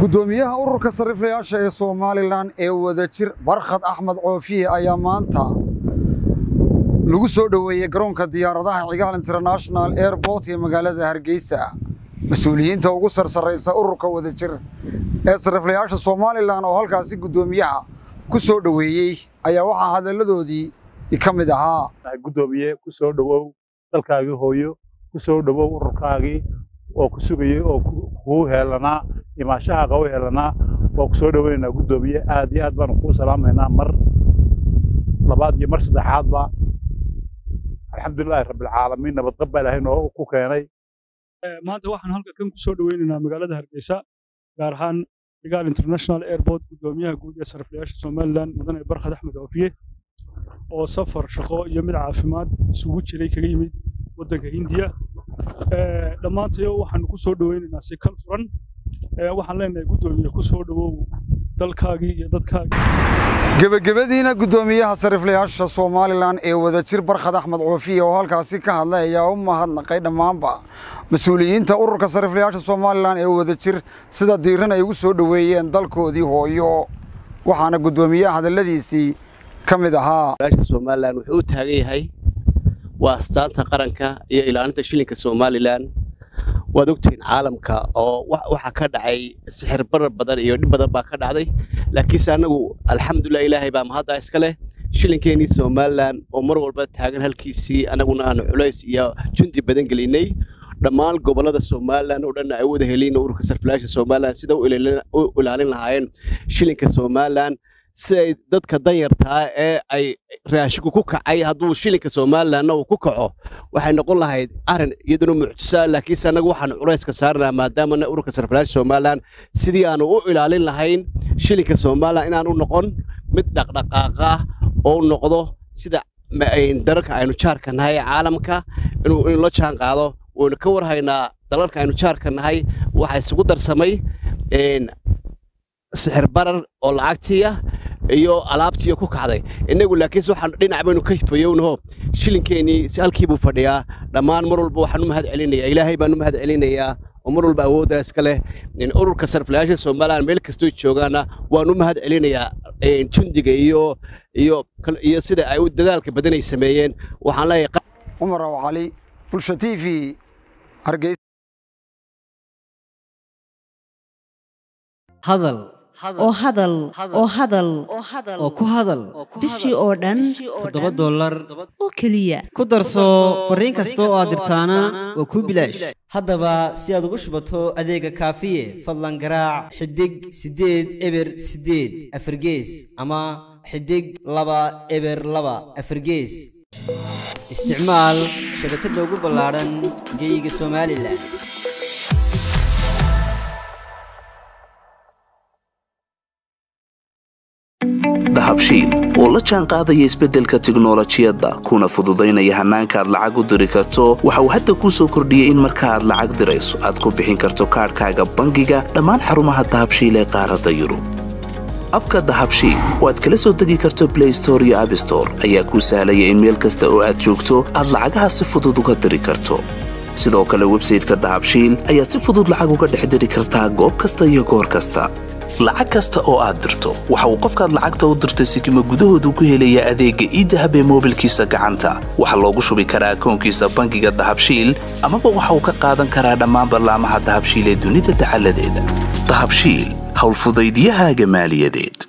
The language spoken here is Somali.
guddoomiyaha ururka sariflayaasha ee somalilan ee wadajir barkhad axmed coofiye ayaa maanta lagu soo dhoweeyey garoonka diyaaradaha cigaal international airport ee magaalada hargeysa mas-uuliyiinta ugu sarsarraysa ururka wadajir ee sariflayaasha somalilan oo halkaasi guddoomiyaha ku soo dhoweeyey ayaa waxaa hadalladoodii ka mid ahaa guddoomiye ku soo dhowow dalkaagii hooyo ku soo dhowow ururkaagii oo ku sugayey oo kuu heelanaa imaashahaaga u heelanaa waa ku soo dhoweynaynaa guddoomiye aad iyo aad baanu kuu salaamaynaa mar labaad iyo mar saddexaadba alxamdulilaahi rabbilcaalamiin nabadqab baa ilaahay noo ku keenay maanta waxaan halka kan ku soo dhoweynaynaa magaalada hargeysa gaar ahaan cigaal international airport guddoomiyaha guud ee sariflayaasha somalilan mudane barkhad axmed oofiye oo safar shaqo iyo mid caafimaad isugu jiray kaga yimid waddanka hindiya dhammaantayo waxaanu ku soo dhoweynaynaa si kal furan waxaan leenahay guddoomiye ku soo dhowow dalkaagii iyo dadkaagii gebagabadiina guddoomiyaha sariflayaasha somalilan ee wadajir barkhad axmed coofiye oo halkaasi ka hadlay ayaa u mahadnaqay dhammaanba mas-uuliyiinta ururka sariflayaasha somalilan ee wadajir sida diiran ay ugu soo dhoweeyeen dalkoodii hooyo waxaana guddoomiyaha hadalladiisii ka mid ahaa somalilan wuxuu u taagan yahay waa astaanta qaranka iyo ilaalinta shilinka somalilan waad ogtihiin caalamka oo waxaa ka dhacay sixir barar badan iyo dhib badan baa ka dhacday laakiinse annagu alxamdulilah ilaahay baa mahadda iska leh shilinkeenii somalilan oo mar walba taagan halkiisii annaguna aanu culays iyo jundi badan gelinay dhammaan gobollada somalilan oo dhan ay wada heliin ururka sarfilaasha somalilan sida u ilaalin lahaayeen shilinka somalilan siday dadka danyartaa ee ay raashiku ku kacay hadduu shilinka somalilanna uu ku kaco waxay noqon lahayd arrin iyaduna mucjisa laakiinse annagu waxaanu culayska saarnaa maadaamana ururka sarfilaasha somalilan sidii aanu u ilaalin lahayn shilinka somalilan inaanu noqon mid dhaqdhaqaaqa oo noqdo sida dalalka aynu jaarka nahay ee caalamka inuu la jaan qaado waynu ka warhaynaa dalalka aynu jaarka nahay waxaa isugu darsamay sixir barar oo lacagtiya iyo alaabtiiyo ku kacday innagu laakiinse waxaan dhinac baynu ka fayownaho shilinkeenii si halkii buu fadhiyaa dhammaan mar walba waxaan u mahad celinayaa ilaahay baan u mahad celinayaa oo mar walba awooddaa iska leh ururka sarfilayaasha somalilan meel kastoo joogaana waan u mahad celinayaa jundiga iyo iyo iyo sida ay dadaalka badan ay sameeyeen waxaan leeyahay cumar aw cali bulsha t v hargeysa hadal oo hadal oo hadal oo ku hadal bishii oo dhan toddoba dollar oo keliya ku darso fariin kasta oo aad dirtaana waa kuu bilaash haddaba si aad ugu shubato adeega kaafiye fadlan garaac xidig siddeed eber siddeed afargees ama xidig laba eber laba afargees isticmaal shabakadda ugu ballaadhan geeyiga somalilan dahabshiil oo la jaan qaadaya isbeddelka tiknolojiyadda kuna fududaynaya hannaanka aad lacag u diri karto waxa uu hadda kuu soo kordhiyey in marka aad lacag dirayso aad ku bixin karto kaadhkaaga bangiga dhammaan xarumaha dahabshiil ee qaaradda yurub abka dahabshiil oo aad kala soo degi karto blay store iyo abstore ayaa kuu sahlaya in meel kasta oo aad joogto aad lacagaha si fudud uga diri karto sidoo kale websayteka dahabshiil ayaad si fudud lacag uga dhex diri kartaa goob kasta iyo goor kasta lacag kasta oo aad dirto waxa uu qofkaad lacagta u dirtay sikima gudahoodu ku helayaa adeegga iidahab ee moobilkiisa gacanta waxaa loogu shubi karaa akoonkiisa bangiga dahabshiil amaba waxa uu ka qaadan karaa dhammaan ballaamaha dahabshiil ee dunida dacaladeeda dahabshiil howlfudaydyahaaga maaliyadeed